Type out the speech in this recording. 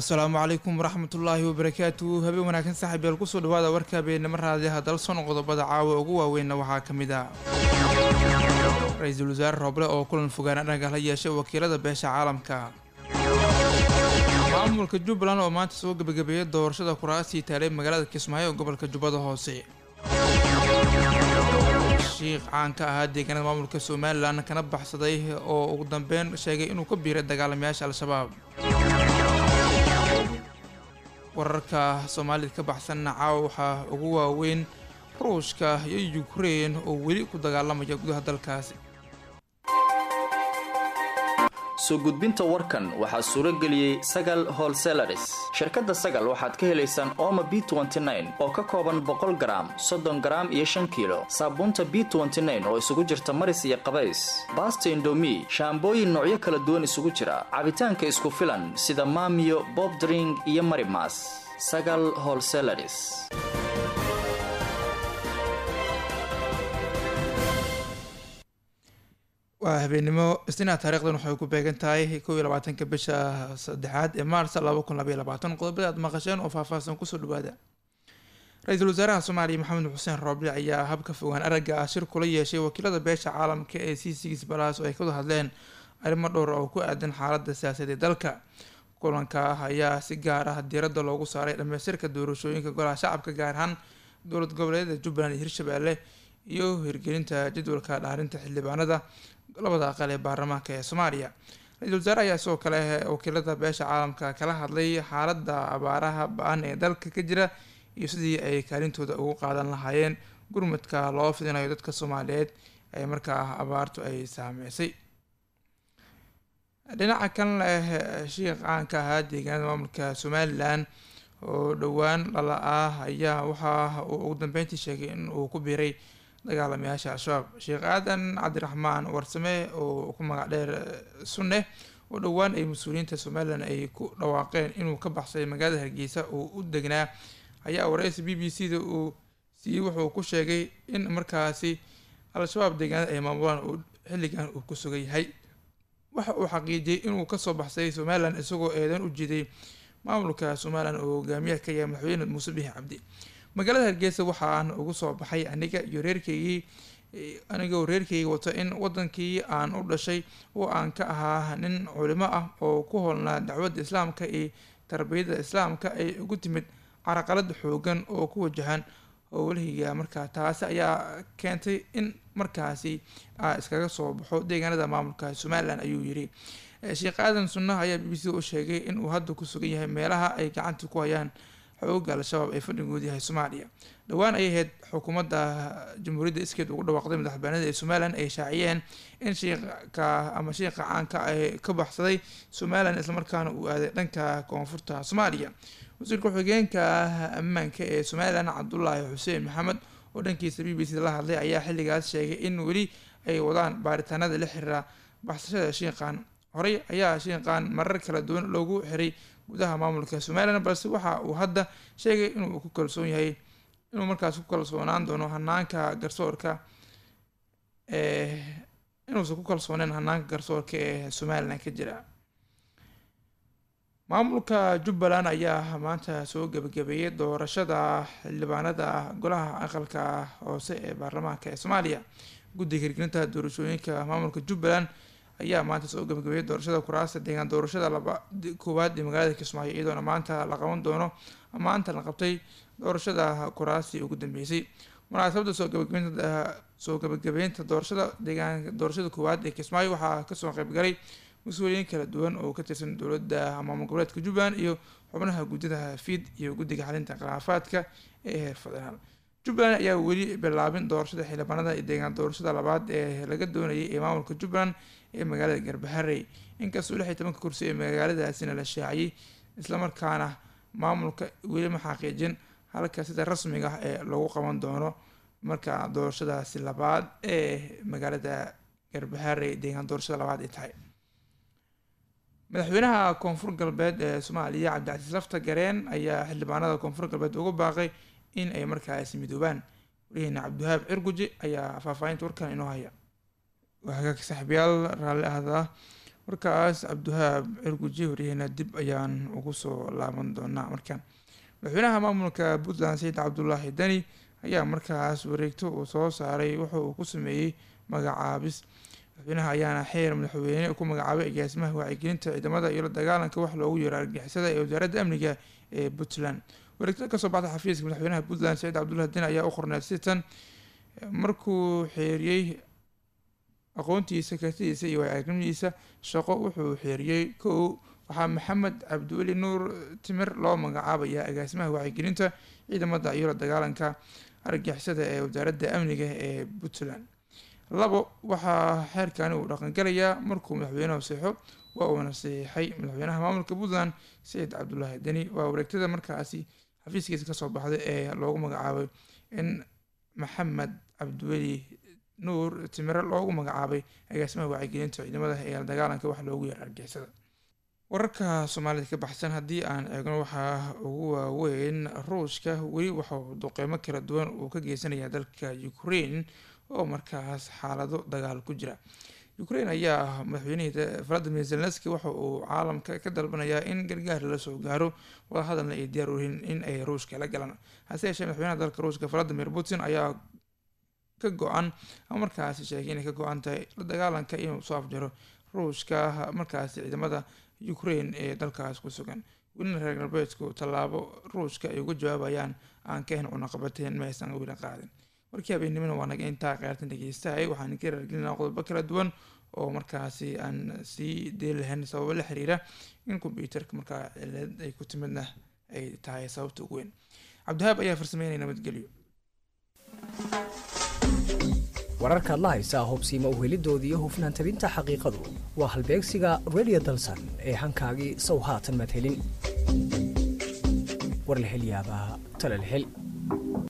asalaamu calaykum waraxmatullaahi wabarakaatu habeen wanaagsan saaxiibyaal kusoo dhawaada warka habeenimo raadiyaha dalson qodobada caawa ugu waaweynna waxaa ka mid ah ra-iisul wasaare rooble oo kulan fogaan aragga la yeeshay wakiilada beesha caalamka maamulka jubbaland oo maanta soo gebagabeeyay doorashada kuraasii taalay magaalada kismaayo ee gobolka jubbada hoose shiikh caan ka ahaa deegaanada maamulka somalilan kana baxsaday oo ugu dambeyn sheegay inuu ka biiray dagaalamayaasha al-shabaab wararka soomaalida ka baxsanna caawa waxaa ugu waaweyn ruushka iyo ukrein oo weli ku dagaalamaya gudaha dalkaasi soo gudbinta warkan waxaa suuro geliyey sagal holselaris shirkadda sagal waxaad ka helaysaan ooma b oo ka kooban boqol garaam soddon garaam iyo shan kiilo saabuunta b oo isugu jirta maris iyo qabays baasta indomi shaambooyin noocyo kala duwan isugu jira cabitaanka isku filan sida maamiyo bobdring iyo marimas sagal holselaris waa habeenimo isniina taarikhdan waxay ku beegan tahay kow iyo labaatanka bisha saddexaad ee maars laba kun labaiyo labaatan qodobada aad maqasheen oo faahfaahsan kusoo dhawaada ra-iisul wasaaraha soomaaliya maxamed xuseen rooble ayaa habka fogaan aragga ah shir kula yeeshay wakiilada beesha caalamka ee c six balas oo ay ka wada hadleen arrimo dhowr oo ku aadan xaalada siyaasaed ee dalka kulanka ayaa si gaar ah diiradda loogu saaray dhamaystirka doorashooyinka golaha shacabka gaar ahaan dowlad goboleedyada jubbaland iyo hirshabeelle iyo hirgelinta jadwalka dhaarinta xildhibaanada labada aqal ee baarlamaanka ee soomaaliya ra-iisul wasaare ayaa sidoo kale wakiilada beesha caalamka kala hadlay xaalada abaaraha ba-an ee dalka ka jira iyo sidii ay kaalintooda ugu qaadan lahaayeen gurmadka loo fidinayo dadka soomaaliyeed ee markaa abaartu ay saameysay dhinaca kan leh shiikh caanka ahaa deegaanada maamulka somalilan oo dhowaan dhala ah ayaa waxa uu ugu dambeyntii sheegay in uu ku biiray dagaalamayaasha al-shabaab sheekh aadan cabdiraxmaan warsame oo ku magac dheer sunne oo dhowaan ay mas-uuliyiinta somalilan ay ku dhawaaqeen inuu ka baxsay magaalada hargeysa uu u degnaa ayaa wareysi b b c da uu siiyey wuxuu ku sheegay in markaasi al-shabaab deegaanada ay maamulaan uu xilligan uu ku sugan yahay waxa uu xaqiijiyey inuu kasoo baxsay somalilan isagoo eedan u jiiday maamulka somalilan oo hogaamiyaha ka yahay madaxweyne muuse bixi cabdi magaalada hargeysa waxaan ugu soo baxay aniga iyo reerkeygii anigoo reerkeyga wato in wadankii aan u dhashay oo aan ka ahaa nin culimo ah oo ku holnaa dacwadda islaamka iyo tarbiyadda islaamka ay ugu timid caraqalad xoogan oo ku wajahan howlahayga markaa taasi ayaa keentay in markaasi iskaga soo baxo deegaanada maamulka somalilan ayuu yiri sheekh aadan sunnaha ayaa b b c u sheegay in uu hadda ku sugan yahay meelaha ay gacanta ku hayaan xooga al-shabaab ee fadhigooda yahay soomaaliya dhowaan ay ahayd xukuumadda jamhuuriyadda iskeed ugu dhawaaqday madaxbanida ee somalilan ay shaaciyeen in shiika ama shiika caanka ay ka baxsaday somalilan islamarkaana uu aaday dhanka koonfurta soomaaliya wasiirka ku-xigeenka ammaanka ee somalilan cabdulaahi xuseen maxamed oo dhankiisa b b c la hadlay ayaa xilligaas sheegay in weli ay wadaan baaritaanada la xiriira baxsashada shiiqan horey ayaa shiiqan marar kala duwan loogu xiray gudaha maamulka somalilan balse waxa uu hadda sheegay inuu ku kalsoon yahay inuu markaas ku kalsoonaan doono hanaanka garsoorka inuusan ku kalsooneen hanaanka garsoorka ee somalilan ka jira maamulka jubbaland ayaa maanta soo gebagabeeyay doorashada xildhibaanada golaha aqalka hoose ee baarlamaanka ee soomaaliya guddiga hirgelinta doorashooyinka maamulka jubbaland ayaa maanta soo gabagabeeyay doorashada kuraasta deegaan doorashada laba koowaad ee magaalada kismaayo iyadoona maanta la qaban doono maanta la qabtay doorashada kuraastii ugu dambeysay munaasabada soo gabagabeynta soo gabagabeynta doorashada deegaan doorashada koowaad ee kismaayo waxaa kasoo qaybgalay mas-uuliyiin kala duwan oo ka tirsan dowladda maamul goboleedka jubbaland iyo xubnaha guddida fiid iyo guddiga xalinta khilaafaadka ee heer federaal jubbaland ayaa weli bilaabin doorashada xildhibaanada iyo deegaan doorashada labaad ee laga doonayay ee maamulka jubbaland ee magaalada garbaharey inkastoo lix iyo tobanka kursi ee magaaladaasina la shaaciyey islamarkaana maamulka weli ma xaqiijin halka sida rasmiga ah ee lagu qaban doono marka doorashadaasi labaad ee magaalada garbaharey deegaan doorashada labaad ay tahay madaxweynaha koonfur galbeed ee soomaaliya cabdicasiis lafta gareen ayaa xildhibaanada koonfur galbeed ugu baaqay in ay markaasi midoobaan warihiina cabdiwahaab cirguji ayaa faahfaahinta warkan inoo haya waa hagaag saaxiibayaal raalli ahda warkaas cabdiwahaab cirguji wariyahena dib ayaan ugu soo laaban doonaa markaan madaxweynaha maamulka puntland sayid cabdulaahi dani ayaa markaas wareegto uu soo saaray wuxa uu ku sameeyey magacaabis madaxweynaha ayaana xeer madaxweyne ku magacaabay agaasimaha wacyigelinta ciidamada iyo la dagaalanka wax loogu yeero argagixisada ee wasaaradda amniga ee puntland wareegtada kasoo baxda xafiiska madaxweynaha puntland saciid cabdullahi deni ayaa u qorneed sitan markuu xeeriyey aqoontiisa kartidiisa iyo waayagnimadiisa shaqo wuxuu xeeriyey kow waxaa maxamed cabdiweli nuur timir loo magacaabayaa agaasimaha wacyigelinta ciidamada iyo la dagaalanka argagixisada ee wasaaradda amniga ee puntland labo waxaa xeerkani uu dhaqangalayaa markuu madaxweynuhu seexo waa uuna saxiixay madaxweynaha maamulka puntland sayid cabdulaahi deni waa wareegtada markaasi xafiiskiisa kasoo baxday ee loogu magacaabay in maxamed cabdiweli nuur timire loogu magacaabay agaasimaha wacyigelinta ciidamada ee la dagaalanka wax loogu yeero argixisada wararka soomaalida ka baxsan haddii aan eegno waxaa ugu waaweyn ruushka weli waxauu duqeymo kala duwan uu ka geysanaya dalka ukraine oo markaas xaalado dagaal ku jira ukraine ayaa madaxweynihii valadimir zelenski waxa uu caalamka ka dalbanayaa in gargaar lala soo gaaro wadahadalna ay diyaar uyihiin in ay ruushka la galaan hase yeeshee madaxweynaha dalka ruushka valadimir putin ayaa ka go-an ama markaasi sheegay inay ka go-an tahay la dagaalanka inuu soo afjaro ruushka markaasi ciidamada ukraine ee dalkaas ku sugan welina reer galbeedku tallaabo ruushka ay uga jawaabayaan aan ka hen cunaqabateen ma aysan weli qaadin warkii habeennimona waa naga intaa qaartan dhegeystahay waxaan ka raargelinaa qodobo kala duwan oo markaasi aan sii deen lahayn sababo la xiriira in kombyuutarka markaa cilad ay ku timidna ay tahay sababta ugu weyn cabdihaab ayaa farsameynaya nabadgelyo wararkaad la haysaa hubsiima uhelidoodii iyo hufnaan tabinta xaqiiqadu waa halbeegsiga radio dalsan ee hankaagii sow haatan madhelin warlahelyaabaha talalhel